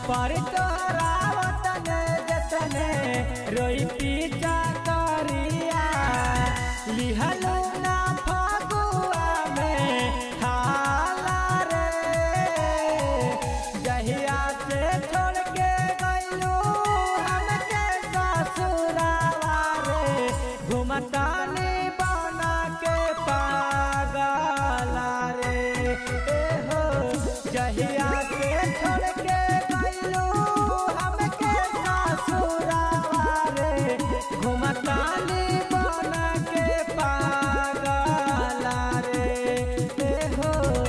पर तोहरा वतने जतने रोई पीछा करिया लिहलो ना फगुआ में हाला रे जहिया से छोड़ के गइलू हमके ससुरावा रे घुमतानी बना के पागला रे ए हो जहिया से छोड़ के गइलू हमके ससुरावा रे घुमतानी बना के पागला रे ए हो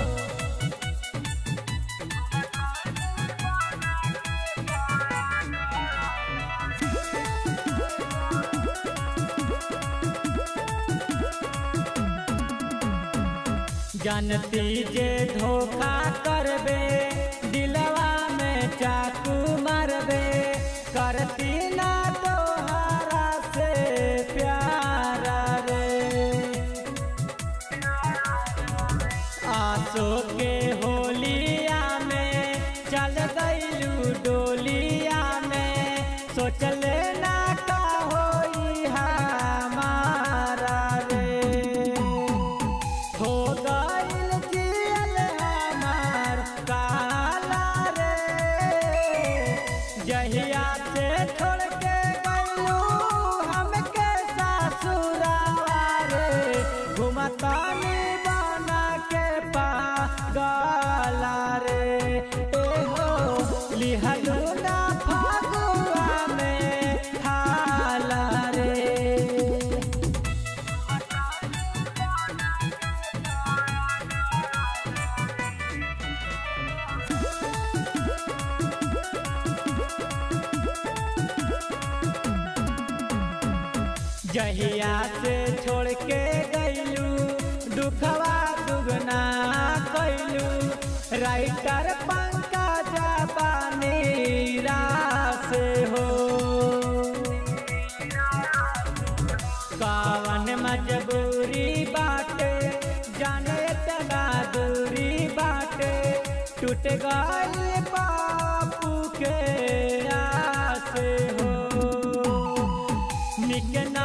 जानती जे धोखा करबे दिलवा में चाकू मारबे करती ना तोहरा से प्यारा रे आसो के होलिया में चल गईलू डोलिया में सोचले ना का होई हमारा रे हो गइल जियल हमार काला रे जहिया से छोड़ के गइलू हमके ससुरावा रे घुमतानी बना के पागला रे ए हो लिहलू ना फगुआ में हाला रे जहिया से छोड़ के गइलू दुखवा दुगना कैलू राइटर पंकज पानी रास हो कावन मजबूरी बाटे जाने तना दूरी बाटे टूट गई बापू के आस हो निक